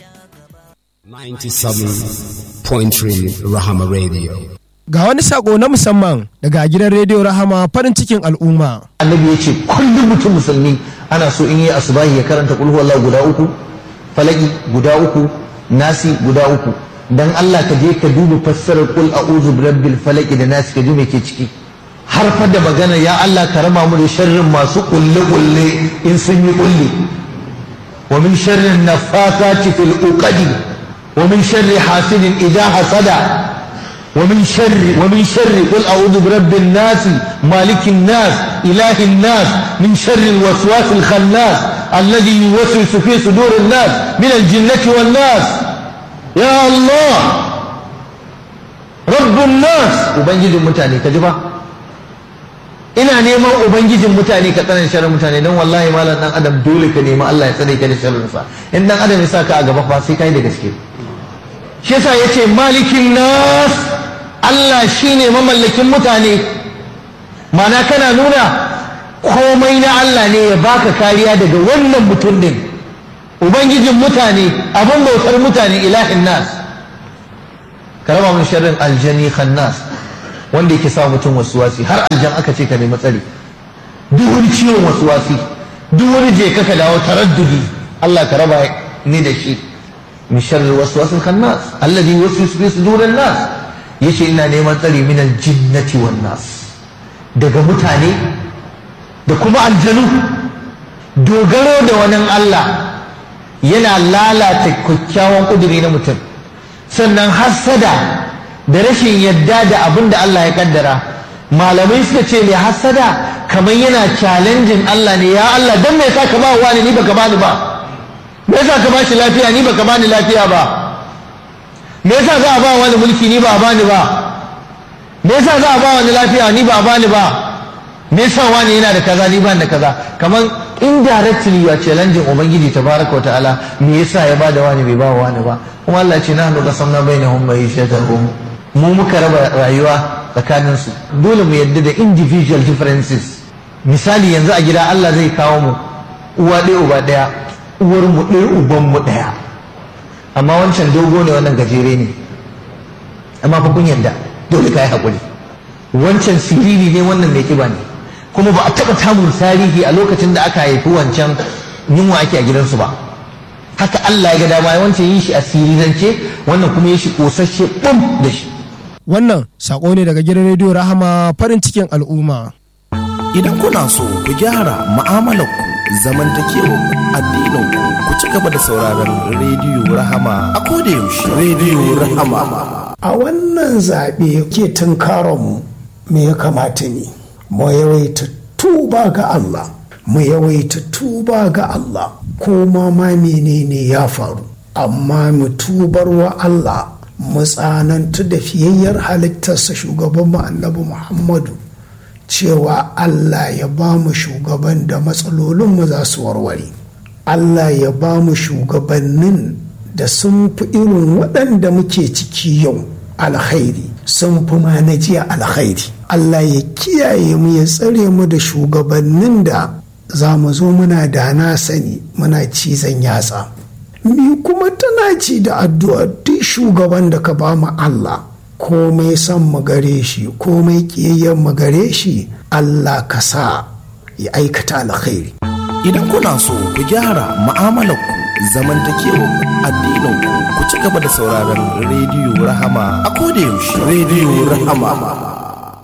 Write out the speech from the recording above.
97.3 Rahama Radio. Ga wani sako na musamman daga gidan rediyo Rahama farin cikin al'umma. annabi ya ce kullum mutum musulmi ana so in yi asubahi ya karanta kulhu Allah guda uku falaki guda uku nasi guda uku dan Allah ka je ka duba fassarar kul a'udhu birabbil falaki da nasi ka ji me ke ciki har fa da magana ya Allah ka rama mu da sharrin masu kulle kulle in sun yi kulle wa min sharrin nafasati fil uqadi wa min sharri hasidin idha hasada ومن شر ومن شر قل اعوذ برب الناس مالك الناس اله الناس من شر الوسواس الخناس الذي يوسوس في صدور الناس من الجنه والناس يا الله رب الناس ubangijin mutane ka ji ba ina neman ubangijin mutane ka tsanan sharrin mutane don wallahi malam dan adam dole ka nemi Allah ya tsare ka da sharrin sa in dan adam ya saka a gaba fa sai kai da gaske shi yasa yace malikin nas Allah shi ne mamallakin mutane mana kana nuna komai na Allah ne ya baka kariya daga wannan mutum din ubangijin mutane abin bautar mutane ilahin nas ka raba min sharrin aljani khannas wanda yake sa mutum wasuwasi har aljan aka ce ka nemi tsari duk wani ciwon wasuwasi duk wani je ka dawo taraddudi Allah ka raba ni da shi min sharri waswasil khannas alladhi yuwaswisu fi sudurin nas yace ina neman tsari min aljinnati wan nas daga mutane da kuma aljanu dogaro da wani Allah yana lalata kyakkyawan kuduri na mutum sannan hassada da rashin yadda da abin da Allah ya kaddara malamai suka ce mai hassada kamar yana challenging Allah ne ya Allah dan me yasa ka ba wani ni baka bani ba me yasa ka ba shi lafiya ni baka bani lafiya ba me yasa za a ba wani mulki ni ba a bani ba me yasa za a ba wani lafiya ni ba a bani ba me yasa wani yana da kaza ni ban da kaza kamar indirectly you are challenging ubangiji tabaraka ta'ala me yasa ya bada wani bai ba wani ba kuma Allah ce nahnu qasamna bainahum ma'ishatahum mu muka raba rayuwa tsakanin su dole mu yadda da individual differences misali yanzu a gida Allah zai kawo mu uwa ɗaya uba ɗaya uwar mu ɗaya uban mu ɗaya amma wancan dogo ne wannan gajere ne amma fa kun yadda dole ka yi haƙuri wancan siriri ne wannan mai kiba ne kuma ba a taɓa tamun tarihi a lokacin da aka haifi wancan yunwa ake a gidansu ba haka Allah ya ga dama wancan yi shi a sirirance wannan kuma ya shi ƙosashe ɓum da shi Wannan sako ne daga gidan rediyo Rahama farin cikin al'umma. Idan kuna so ku gyara mu'amalarku zamantakewar addininku ku ci gaba da sauraron rediyo rahama a koda yaushe rediyo rahama a wannan zaɓe ke tunkaronmu me ya kamata ne mu yawaita tuba ga Allah mu yawaita tuba ga Allah ko ma ma menene ya faru amma mu tubar wa Allah mu tsanantu da fiyayyar halittarsa shugaban mu annabi Muhammadu cewa Allah ya ba mu shugaban da matsalolinmu za su warware Allah ya ba mu shugabannin da sun fi irin waɗanda muke ciki yau alkhairi sun fi ma na jiya alkhairi Allah ya kiyaye mu ya tsare mu da shugabannin da za mu zo muna da na sani muna cizon yatsa mi kuma tana ci da addu'a duk shugaban da ka ba mu Allah komai son mu gare shi komai kiyayyen mu gare shi Allah ka sa ya aikata alkhairi idan kuna so ku gyara mu'amalarku zamantakewar addininku ku ci gaba da sauraron rediyo rahama a koda yaushe rediyo rahama